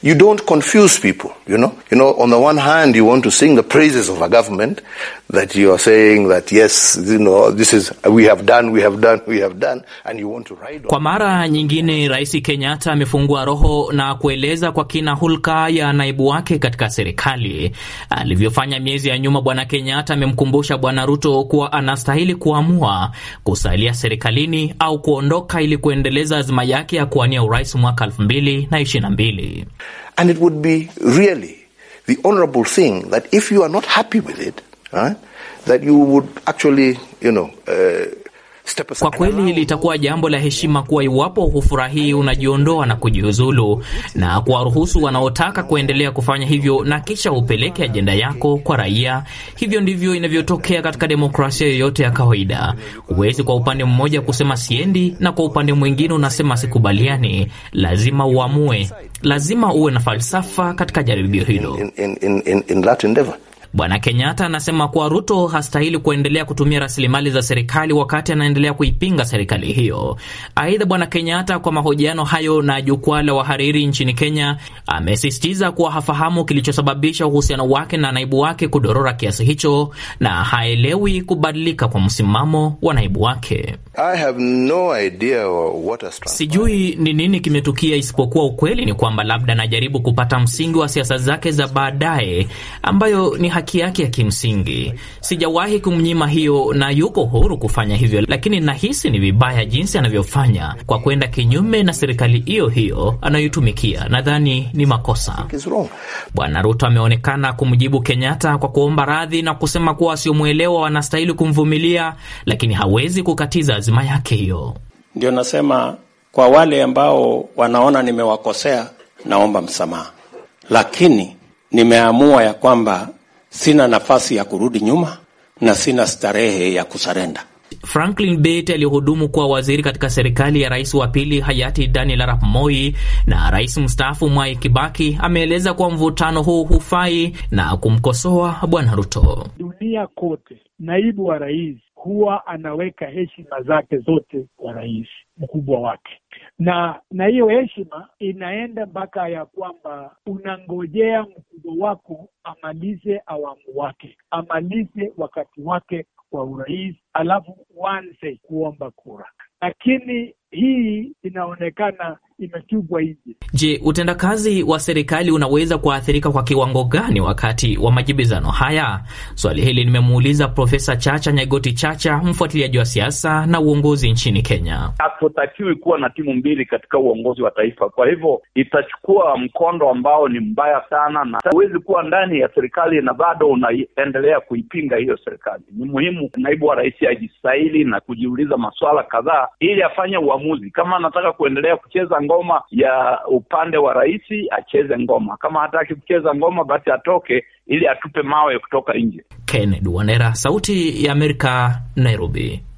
You don't confuse people, you know. You know, on the one hand, you want to sing the praises of a government that you are saying that yes, you know, this is we have done, we have done, we have done, and you want to ride on. Kwa mara nyingine, Rais Kenyatta amefungua roho na kueleza kwa kina hulka ya naibu wake katika serikali alivyofanya miezi ya nyuma. Bwana Kenyatta amemkumbusha Bwana Ruto kuwa anastahili kuamua kusalia serikalini au kuondoka ili kuendeleza azima yake ya kuwania urais mwaka 2022. And it would be really the honorable thing that if you are not happy with it, right, that you would actually, you know, uh, step aside. Kwa kweli litakuwa jambo la heshima kuwa iwapo hufurahii unajiondoa na kujiuzulu na kuwaruhusu wanaotaka kuendelea kufanya hivyo, na kisha upeleke ajenda yako kwa raia. Hivyo ndivyo inavyotokea katika demokrasia yoyote ya kawaida. Huwezi kwa upande mmoja kusema siendi na kwa upande mwingine unasema sikubaliani. Lazima uamue, lazima uwe na falsafa katika jaribio hilo. in, in, in, in, in that endeavor. Bwana Kenyatta anasema kuwa Ruto hastahili kuendelea kutumia rasilimali za serikali wakati anaendelea kuipinga serikali hiyo. Aidha, Bwana Kenyatta kwa mahojiano hayo na jukwaa la wahariri nchini Kenya amesisitiza kuwa hafahamu kilichosababisha uhusiano wake na naibu wake kudorora kiasi hicho na haelewi kubadilika kwa msimamo wa naibu wake. I have no idea what has transpired. Sijui ni nini kimetukia, isipokuwa ukweli ni kwamba labda anajaribu kupata msingi wa siasa zake za baadaye, ambayo ni haki yake ya kimsingi. Sijawahi kumnyima hiyo na yuko huru kufanya hivyo, lakini nahisi ni vibaya jinsi anavyofanya kwa kwenda kinyume na serikali hiyo hiyo anayoitumikia. Nadhani ni makosa. It's wrong. Bwana Ruto ameonekana kumjibu Kenyatta kwa kuomba radhi na kusema kuwa wasiomwelewa wanastahili kumvumilia, lakini hawezi kukatiza azima yake hiyo. Ndio nasema kwa wale ambao wanaona nimewakosea, naomba msamaha, lakini nimeamua ya kwamba sina nafasi ya kurudi nyuma na sina starehe ya kusarenda. Franklin Bett aliyehudumu kuwa waziri katika serikali ya rais wa pili hayati Daniel Arap Moi na rais mstaafu Mwai Kibaki ameeleza kuwa mvutano huu hufai na kumkosoa bwana Ruto. Dunia kote, naibu wa rais huwa anaweka heshima zake zote kwa rais mkubwa wake, na na hiyo heshima inaenda mpaka ya kwamba unangojea mkubwa wako amalize awamu wake, amalize wakati wake wa urais, alafu uanze kuomba kura. Lakini hii inaonekana imetupwa nje. Je, utendakazi wa serikali unaweza kuathirika kwa kiwango gani wakati wa majibizano haya? Swali hili nimemuuliza Profesa Chacha Nyagoti Chacha, mfuatiliaji wa siasa na uongozi nchini Kenya. Hatutakiwi kuwa na timu mbili katika uongozi wa taifa. Kwa hivyo itachukua mkondo ambao ni mbaya sana, na huwezi kuwa ndani ya serikali na bado unaendelea kuipinga hiyo serikali. Ni muhimu naibu wa rais ajistahili na kujiuliza maswala kadhaa ili afanye uamuzi. Kama anataka kuendelea kucheza ngoma ya upande wa rais, acheze ngoma. Kama hataki kucheza ngoma, basi atoke ili atupe mawe kutoka nje. Kennedy Wandera, Sauti ya Amerika, Nairobi.